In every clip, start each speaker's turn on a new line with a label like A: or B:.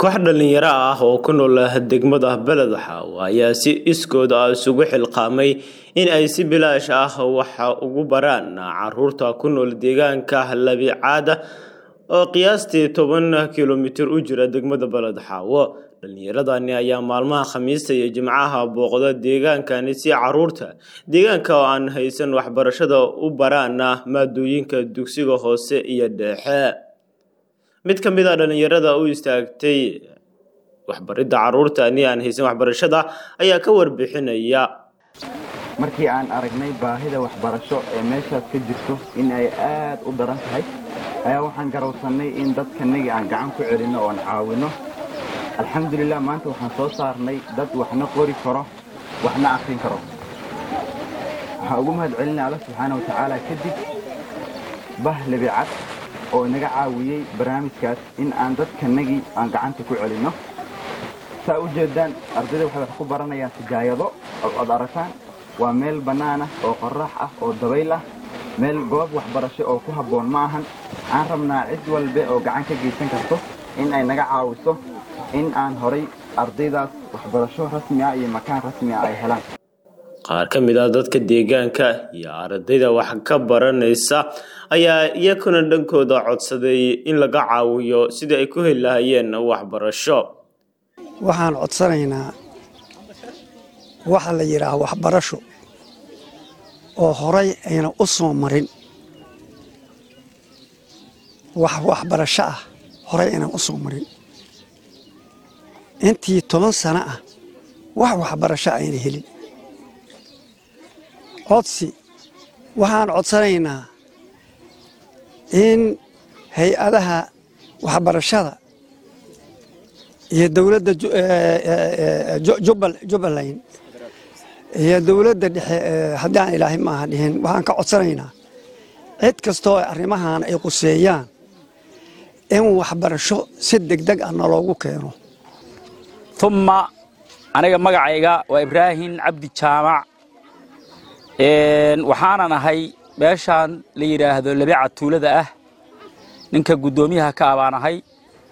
A: koox dhalinyaro ah oo ku nool degmada beledxaawo ayaa si iskood ah isugu xilqaamay in ay si bilaash ah waxa ugu baraan caruurta ku nool deegaanka labicaada oo qiyaastii toban kilomitir u jira degmada beledxaawo dhalinyaradani ayaa maalmaha khamiista iyo jimcaha booqda deegaankani si caruurta deegaanka oo aan haysan waxbarashada u baraana maadooyinka dugsiga hoose iyo dhexe mid ka mid a dhalinyarada u istaagtay waxbaridda caruurtani aan haysan waxbarashada ayaa ka warbixinaya
B: markii aan aragnay baahida waxbarasho ee meeshaas ka jirto in ay aad u daran tahay ayaa waxaan garowsannay in dadkanagii aan gacan ku celinno oon caawinno alxamdulilah maanta waxaan soo saarnay dad waxna qori karo waxna akrin karo waxaan ugu mahad celinay alla subxaana watacaala kadib bah lebicad oo inaga caawiyey barnaamijkaas in aan dadkanagii aan gacanta ku celinno saa u jeedaan ardayda waxay wax ku baranayaan sijaayado od aragtaan waa meel bannaanah oo qorrax ah oo dabayl ah meel goob waxbarasho oo ku habboon ma ahan aan rabnaa cid walbe oo gacan ka geysan karto in ay naga caawiso in aan horay ardaydaas waxbarasho rasmi ah iyo makaan rasmi ah ay helaan
A: qaar ka mid ah dadka deegaanka iyo ardayda wax ka baranaysa ayaa iyakuna dhankooda codsaday in laga caawiyo sidii ay ku heli lahayeen waxbarasho
C: waxaan codsanaynaa waxa la yidhaah waxbarasho oo horay ayna u soo marin wax waxbarasho ah horay aynan u soo marin intii toban sano ah wax waxbarasho ayna helin codsi waxaan codsanaynaa in hay-adaha waxbarashada iyo dowladda jubbaland iyo dowladda dhexe haddii aan ilaahay maaha dhihin waxaan ka codsanaynaa cid kastoo arrimahan ay quseeyaan in waxbarasho si degdeg ah naloogu keeno
D: uma aniga magacayga waa ibraahim cabdi jaamac waxaanan ahay meeshaan la yidhaahdo labica tuulada ah ninka guddoomiyaha ka ah baan ahay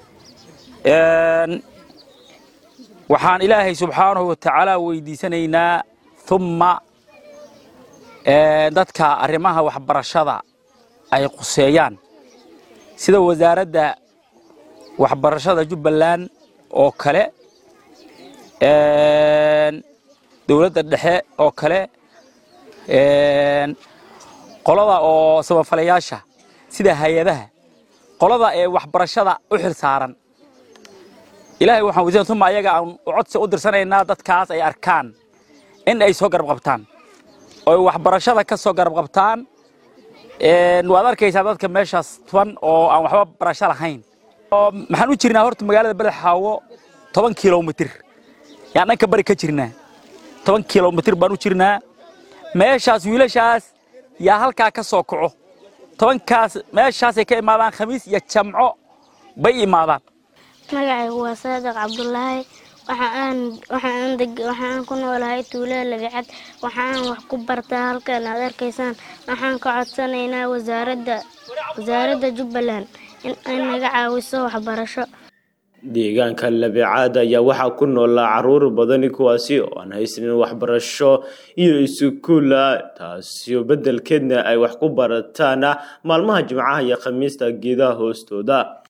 D: waxaan ilaahay subxaanahu wa tacaala weydiisanaynaa umma dadka arrimaha waxbarashada ay quseeyaan sida wasaaradda waxbarashada jubbaland oo kale dowladda dhexe oo kale qolada oo samafalayaasha sida hay-adaha qolada ee waxbarashada u xil saaran ilahay waxaan weydiisana uma ayaga aan codsi u dirsanaynaa dadkaas ay arkaan in ay soo garab qabtaan oo waxbarashada ka soo garab qabtaan waad arkaysaa dadka meeshaas tuban oo aan waxba barasho lahayn maxaan u jirnaa horta magaalada beledxaawo toban kilomitir yaan dhanka bari ka jirnaa toban kilomitir baan u jirnaa meeshaas wiilashaas yaa halkaa ka soo kaco tobankaas meeshaasay ka imaadaan khamiis iyo jamco bay imaadaan
E: magacaygu waa saadiq cabdulaahi waxaan ku noolahay tuulada labicad waxaan wax ku bartaa halkan aad arkaysaan waxaan ka codsanaynaa wasaaradda jubbaland in ay naga caawiso waxbarasho
A: deegaanka labicaad ayaa waxaa ku noolaa caruur badani kuwaasi oo aan haysanin waxbarasho iyo iskuula taasio beddelkeedna ay wax ku barataan maalmaha jimcaha iyo khamiista geedaha hoostooda